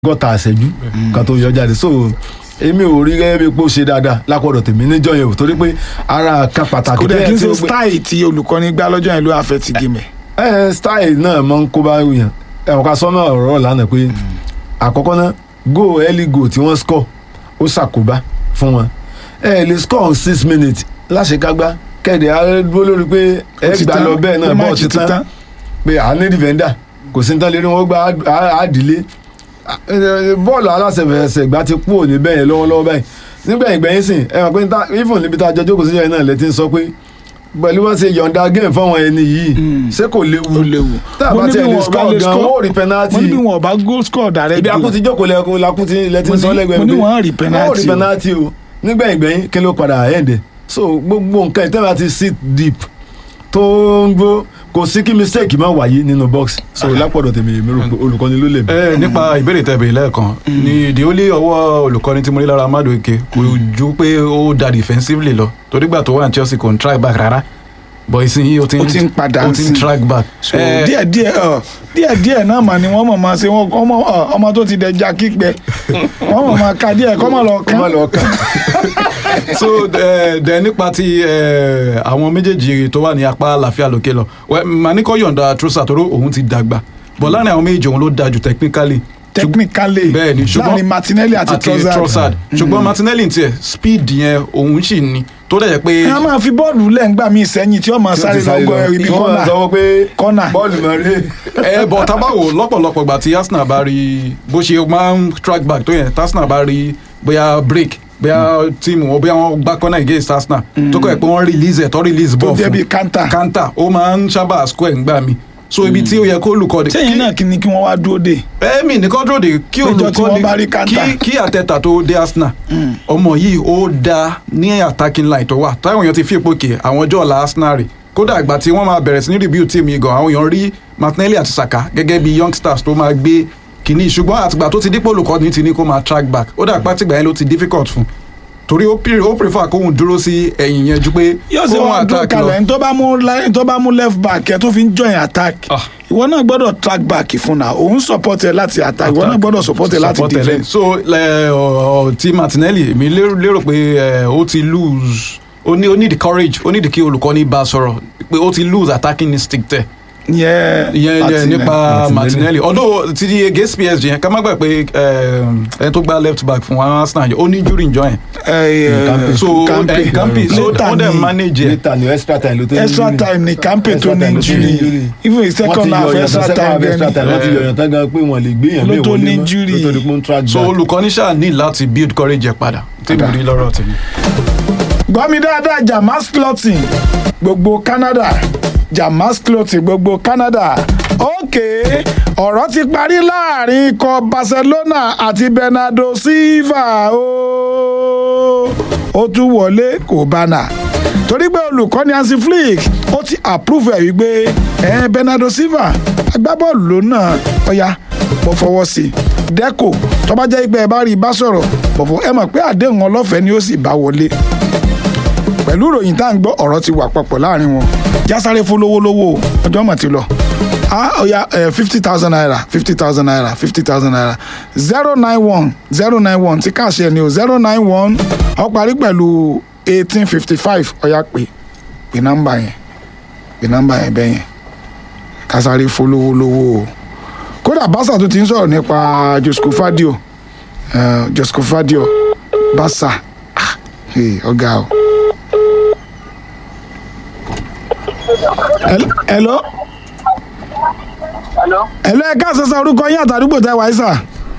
gọ́ta àṣẹjú kan tó yọ jáde so èmi ò rí gẹ́gẹ́ bí pé ó ṣe dáadáa lápọ̀dọ̀ tèmi níjọ́ yẹn o torí pé ara kan pàtàkì kò dẹ̀ kí n tí ṣe ó gbé- style tí olùkọ́ni gbá lọ́jọ́ yẹn ló àfẹ́ ti gímẹ̀. ẹ style náà máa ń kó bá yàn ẹ̀wọ̀n ká sọ́nà ọ̀rọ̀ lánàá pé àkọ́kọ́ náà go early go tí wọ́n score ó ṣàkóbá fún wọn ẹ lè score on six minutes láṣekágbá kẹ́ẹ̀dẹ̀ á dúró lórí pé ẹ gbà lọ bẹ́ẹ̀ náà bọ́ọ̀ ti tán pé à ní defender kò sí ní tán lérí wọn gba àdílé bọ́ọ̀lù aláṣẹfẹsẹ̀ gbá ti kú òní bẹ́ẹ̀ yẹn lọ́wọ́lọ́wọ́ báyìí nígbẹ̀yìn gbẹ̀yìn sìn ẹ mọ̀ pé níta- even níbi tá a jọ jókòó sí yẹn náà lẹ́tí ń sọ pé pẹ̀lú wọn ṣe yọ̀ǹda game fáwọn ẹni yìí ṣé kò léwu ó léwu. tá a Mo bá ní tiẹ̀ bí lè wọn bá score lè gan score- wọn ò rí penalty mo ní bí wọn bá goal score direct ibi goal. akú ti jókòó lẹ́kùn lakú ti lẹ́tí ń sọ Mo ní- lẹ́gbẹ̀ẹ́ mo ní pé wọn rí penalty wọn ò rí o. penalty o nígbẹ̀yìn gbẹ̀yìn kí ló padà end so gbogbo nǹkan ìtẹ́wà ti sit deep tó ń gbó kò sí kí mistake má wáyé nínú box so lápọ̀dọ̀ tèmi èmi rò pé olùkọ́ni ló lè mí. ẹ nípa ìbéèrè tẹ́ béèrè lẹ́ẹ̀kan ni ìdí ó lé ọwọ́ olùkọ́ni tí mo rí lára Amadu Eke kò ju pé ó da defensively lọ torí gbà tó wà ní Chelsea kò ń track back rárá but ìsinyìí ó ti Ó ti ń padà ó ti ń sí. track back. so Eh, díẹ̀ díẹ̀ ọ díẹ̀ díẹ̀ náà mà ni wọ́n mọ̀ máa ṣe wọ́n ọmọ ọ, ọmọ tó ti dẹja kígbẹ wọ́n mọ̀ máa ka díẹ̀ kọ́ mọ̀ lọ kó má kán lọ kàn. so eh, dẹ nípa ti eh, àwọn méjèèjì tó wà ní apá àlàáfíà lókè lọ Well, màá ní kó yọ̀ǹda Trossard toró òun ti dàgbà but láàrin àwọn méjèèjì òun ló da jù technically technically bẹ́ẹ̀ ni ṣùgbọ́n láàrin Martinelli àti Trossard ṣùgbọ́n Martinelli tiẹ̀ speed yẹn òun sì ní tó dẹ̀ jẹ́ pé a máa fi bọ́ọ̀lù lẹ́ǹgbà míì sẹ́yìn tí wọ́n máa Tí wọ́n sáré ti sáré lọ́gọ́ ibi tí wọ́n kọ́nà sọ pé Kọ́nà. bọ́ọ̀lù mọ̀ rí. ẹ bọ̀ tábàwò lọ́pọ̀lọpọ̀ gbà tí Arsenal bá rí bó ṣe máa ń track back tó yẹn tí Arsenal bá rí bóyá break bóyá tíìmù wọn bóyá wọn gbá corner against Arsenal tó kọ́ ẹ̀ pé wọ́n release ẹ̀ tó release tó ball jẹ́ fún bíi kanta kanta ó máa ń sábà square ńgbà mi so ibi tí ó yẹ kó olùkọ́ de sẹ́yìn náà kí ni kí wọ́n wá dúró dé ẹ̀mí ní kọ́ńtró de kí Níjọ́ tí olùkọ́ wọ́n bá rí de Kanta. kí kí àtẹ̀tà tó dé Arsenal ọmọ yìí ó da ní attacking line tó wà táwọn èèyàn ti fi ipò kè àwọn ọjọ́ ọ̀la Arsenal rè kódà ìgbà tí wọ́n máa bẹ̀rẹ̀ sí ní review team yìí gan àwọn èèyàn rí Martinelli àti Saka gẹ́gẹ́ bí youngsters tó máa gbé kìíní ṣùgbọ́n àtìgbà tó ti dípò olùkọ́ ní ti ní kó máa track back ó dà pátìgbà yẹn ló ti difficult fún torí ó pre- ó prefer kóhun dúró sí ẹ̀yìn yẹn ju pé yóò ṣe kóhun wọn dúró attack lọ. kalẹ̀ ní tó bá mú láì- tó bá mú left back ẹ̀ tó fi ń join attack Ah. ìwọ náà gbọ́dọ̀ track back fún náà òun support ẹ láti attack ìwọ náà gbọ́dọ̀ support ẹ láti Support ẹ defend lẹ́yìn. so ẹ, ọ, ọ, ti Martinelli èmi lérò lérò pé ẹ, ó ti lose ó ní ó need courage ó need kí olùkọ́ni bá a sọ̀rọ̀ pé ó ti lose attacking instinct ẹ̀ yẹn ìyẹn Martinelli. ìyẹn nípa Martinelli. Martinelli although ti di against PSG yẹn ká má gbà pé ẹ, ẹni tó gba left back fún Arsenal yẹn ó ní injury njọ yẹn ẹ, ẹ, Kampe. so Kampe. ẹ, Kampe so Later ó dẹ̀ ni- manage ẹ̀ níta ni extra time ló tó ní extra injury. time ni Kampe tó Extra ní time ló tó ní injury injury. even wọ́n ti second half yọ ọ̀yàn extra second time half extra time gẹ́ni wọ́n ti yọ ọ̀yàn tán gan pé wọ́n lè gbé èèyàn Ló mí tó wọlé ní mọ́ injury. ló tó di pé ó ń track so back. olùkọ́ni ṣáà ní láti build courage ẹ̀ padà tí mo Padà. rí lọ́rọ̀ tèmi. gbọ́ mi dáadáa Jamas clothing gbogbo Canada Jamas clothing gbogbo Canada ok ọ̀rọ̀ ti parí láàrin ikọ̀ Barcelona àti Bernardo Silva ooo ó tún wọlé kò bánà torí pé olùkọ́ni Hansi Flick ó ti approve ẹ̀ wípé ẹ̀ Bernardo Silva agbábọ́ọ̀lù ló náà ọ̀ya mo fọwọ́ sí i Deco tó bá jẹ́ pé ẹ bá rí i bá sọ̀rọ̀ bọ̀fọ̀ ẹ mọ̀ pé àdéhùn ọlọ́fẹ̀ẹ́ ni ó sì bá wọlé pẹ̀lú ìròyìn tá à ń gbọ́ ọ̀rọ̀ ti wà papọ̀ láàrin wọn jásáré fún lówólówó ọjọ́ mọ̀ ti lọ ah oya fifty thousand naira fifty thousand naira fifty thousand naira zero nine one zero nine one tí káàṣẹ ni o zero nine one ó parí pẹ̀lú eighteen fifty five ọ̀ya pé pé nọ́mbà yẹn pé nọ́mbà yẹn bẹ́ẹ̀ yẹn kásáré fún lówólówó o kódà basa tó ti ń sọ̀rọ̀ nípa Josco Fadio eh, Josco Fadio basa ah, hey, ọ̀gá o. Hel- hello Hello, hello ẹ káàsán sá orúkọ yín àtàdúgbò tẹ wáyé sà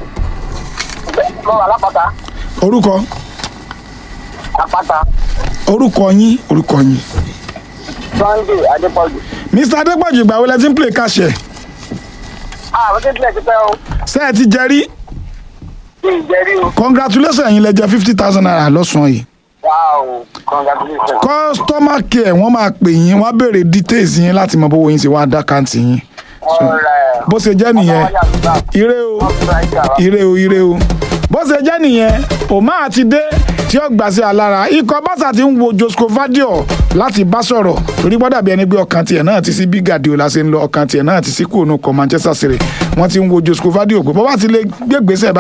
mo wà lápáta, orúkọ àpáta, orúkọ yín orúkọ yín Sunday Adépọ̀jù. mr adépọ̀jù ìgbà wo lẹ ti ń play kàṣẹ Ah, mo ti tilẹ̀ ti pẹ́ o, ṣé ẹ ti jẹ rí kí n jẹ rí o. congratulations ẹ̀yin lẹ jẹ fifty thousand naira lọ́sàn-án yìí Wow, congratulations. customer care wọ́n máa pè yín wọ́n á béèrè details yín láti mọ bówó yín ṣe wá dá káǹtì yín Alright. bó ṣe jẹ́ nìyẹn ire o ire o ire o bó ṣe jẹ́ nìyẹn òmá àti dé tí ó gbà sí alára ikọ̀ Barca ti ń wo Josco Vadio láti bá sọ̀rọ̀ torí gbọ́dọ̀ bí ẹni pé ọkàn tiẹ̀ náà ti sí bí Guardiola ṣe ń lọ ọkàn tiẹ̀ náà ti sí kúrò nù kọ Manchester City wọ́n ti ń wo Josco Vadio pé bọ́ bá ti lè gbégbèsè